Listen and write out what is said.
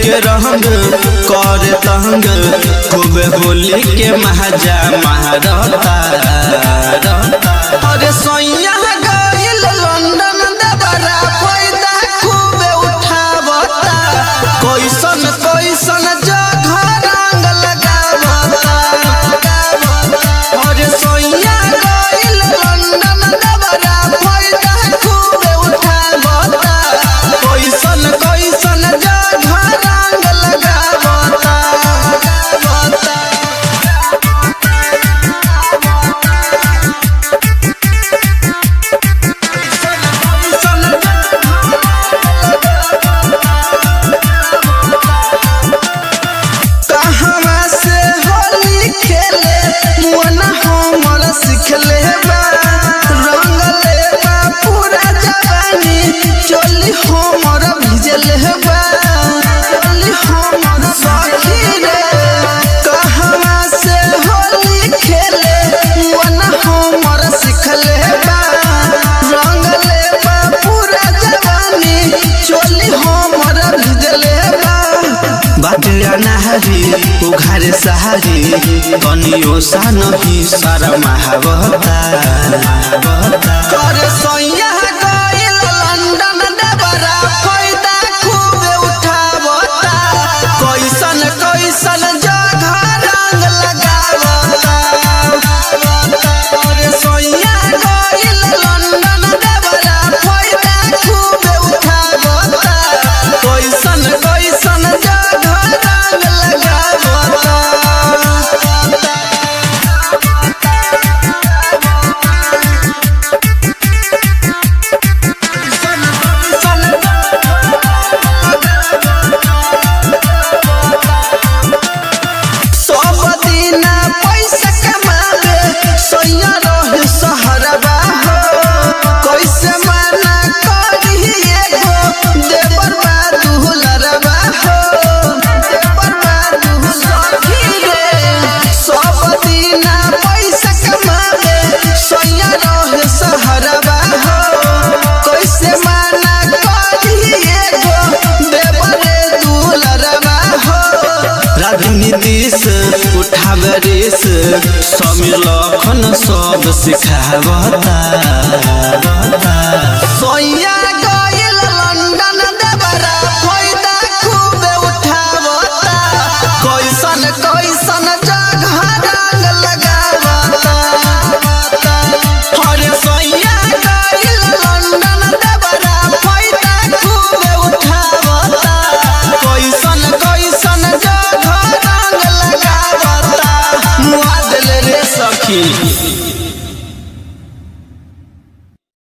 के रंग कर तंग खूब होली के महाजा महारता अरे सैया गइल लंदन दबरा फायदा खूबे उठावता कैसन कैसन जगह रंग लगावता अरे सैया गइल लंदन दबरा फायदा खूबे उठावता कैसन कैसन जगह रंग लगावता कहवा से होली खेले मुअना हमर सिखले बा रंगले बा पूरा जवानी चोली हमर भिजले बा चोली हमर सखी रे कहवा से होली खेले मुअना हमर सिखले बा रंगले बा पूरा जवानी चोली हमर भिजले बा बाटे अनाहरी उघारे सहारी कनियो सा नहीं सारा महावता करे सैया गइल लंदन डबरा फायदा खूबे उठावता कैसन कैसन जगह रंग लगावता करे सैया गइल लंदन डबरा फायदा खूबे उठावता कैसन कैसन जगह रंग लगावता सब दिना पैसा कमावे सैया रहे सहरबा हो कैसे मना करी एगो देवर बा दुहलरबा हो देवर बा दुहलरबी रे सब दिना पैसा कमावे सैया रहे सहरबा हो कैसे मना करी एगो देवर दुहलरबा हो राजनीतिस उठावे रेस समीर लखन सब सिखावता सैया